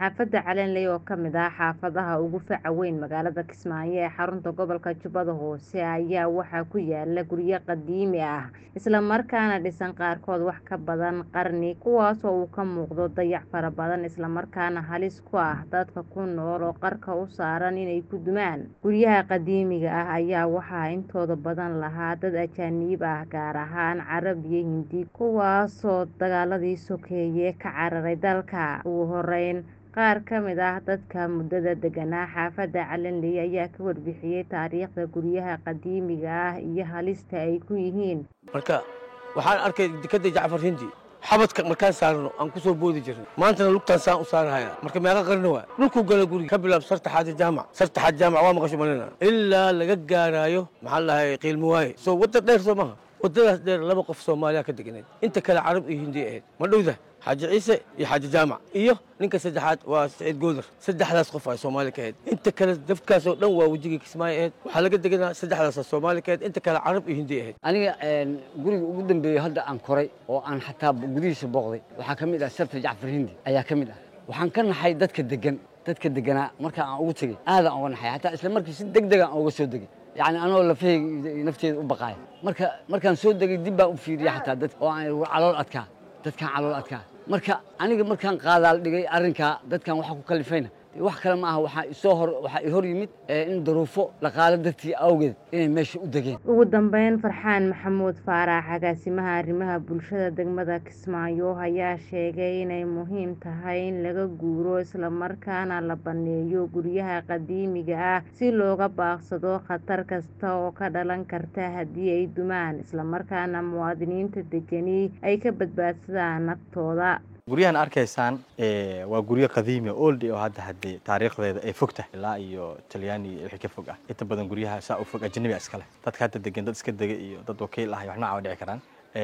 xaafadda calanley oo ka mid ah xaafadaha ugu faca weyn magaalada kismaayo ee xarunta gobolka jubbada hoose ayaa waxaa ku yaala guryo qadiimi ah isla markaana dhisan qaarkood wax ka badan qarni kuwaas oo uu ka muuqdo dayac fara badan isla markaana halis ku ah dadka ku nool oo qarka u saaran inay ku dumaan guryaha qadiimiga ah ayaa waxaa intooda badan lahaa dad ajaanib ah gaar ahaan carab iyo hindi kuwaasoo dagaaladii sokeeye ka cararay dalka ugu horeyn qaar ka mid ah dadka muddada deganaa xaafadda calanley ayaa ka warbixiyey taariikhda guryaha qadiimiga ah iyo halista ay ku yihiin marka waxaan arkay dekada jacfar hindi xabadka markaan saarno aan ku soo boodi jirnay maantana lugtaan saan u saarahaya marka meeqa qarni waa dhulkuu gala guriga ka bilaab sartaxaadi jaamac sartaxaad jaamac waa maqasho malina ilaa laga gaaraayo maxaa la dhahay qiilmo waaye soo wadda dheer soo maha waddadaas dheer laba qof soomaaliya ka deganayd inta kale carab iyo hindi ahayd ma dhowda xaaji ciise iyo xaaji jaamac iyo ninka saddexaad waa saciid goodar saddexdaas qof ay soomaali ka ahayd inta kale dafkaasoo dhan waa wejigii kismaayo ahayd waxaa laga deganaa saddexdaasa soomaali ka ahayd inta kale carab iyo hindi ahayd aniga guriga ugu dambeeyey hadda aan koray oo aan xataa gudihiisa booqday waxaa ka mid ah sarta jacfar hindi ayaa ka mid ah waxaan ka naxay dadka degan dadka deganaa marka aan ugu tegey aadaan uga naxay xataa isla markii si deg degaan uga soo degay yani anoo lafahayga nafteeda u baqaaya marka markaan soo degay dib baan u fiiriyay xataa dad oo aan calool adkaa dadkaan calool adkaa marka aniga markaan qaadaal dhigay arrinkaa dadkan waxaa ku kalifayna wax kale ma aha waxaa isoo hor waxaa i hor yimid in daruufo dhaqaale dartii awgeed inay meesha u degeen ugu dambeyn farxaan maxamuud faarax agaasimaha arrimaha bulshada degmada kismaayo ayaa sheegay inay muhiim tahay in laga guuro islamarkaana la baneeyo guryaha qadiimiga ah si looga baaqsado khatar kasta oo ka dhalan karta haddii ay dumaan islamarkaana muwaadiniinta degani ay ka badbaadsadaan naftooda guryahan arkaysaan waa guryo qadiimi oldi oo hadda haddii taariikhdeeda ay fog tahay ilaa iyo talyaani wixii ka fog ah inta badan guryaha saa u fog ajanabi iska leh dadka hadda degan dad iska dega iyo dad wakiil ah wax nooca dhici karaan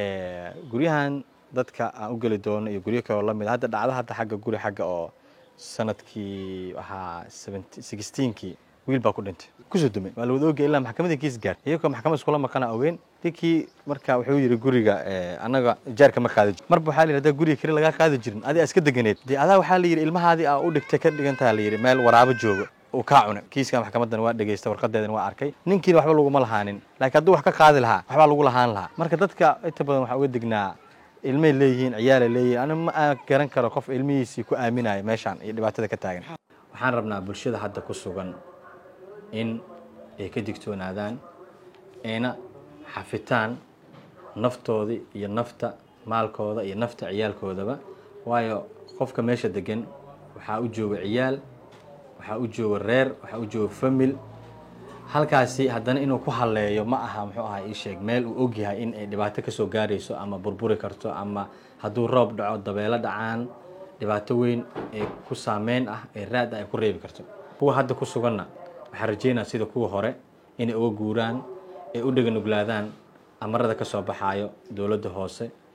guryahan dadka aan u geli doono iyo guryo kaloo lamid hadda dhacdo hadda xagga guri xagga oo sanadkii waxaa sixteenkii wiil baa ku dhintay kusoo dumay waa la wada ogay ilaa maxkamadii kiis gaar iyagoo maxkamad iskula maqana ogeyn ninkii marka wuxuu yidhi guriga annaga jaarka ma qaadi jir marba waxaa la yidhi hadaa guriga kale lagaa qaadi jirin adi iska deganeed dee adaa waxaa la yidhi ilmahaadii aa u dhigtay ka dhigantaa la yidhi meel waraabo jooga uu kaa cunay kiiska maxkamadan waa dhegeysta warqadeedana waa arkay ninkiina waxba laguma lahaanin laakiin hadduu wax ka qaadi lahaa waxbaa lagu lahaan lahaa marka dadka inta badan waxaa uga degnaa ilmay leeyihiin ciyaalay leeyihin ani ma garan karo qof ilmihiisii ku aaminaya meeshaan iyo dhibaatada ka taagan waxaan rabnaa bulshada hadda ku sugan in ay ka digtoonaadaan ayna xafitaan naftoodii iyo nafta maalkooda iyo nafta ciyaalkoodaba waayo qofka meesha degan waxaa u jooga ciyaal waxaa u jooga reer waxaa u jooga famil halkaasi haddana inuu ku halleeyo ma aha muxuu ahaa ii sheeg meel uu ogyahay in ay dhibaato kasoo gaarayso ama burburi karto ama hadduu roob dhaco dabeelo dhacaan dhibaato weyn ee ku saameyn ah ee raad ah ay ku reebi karto kuwa hadda ku suganna waxaan rajeynaa sida kuwa hore inay uga guuraan ay u dheganuglaadaan amarada ka soo baxaayo dowladda hoose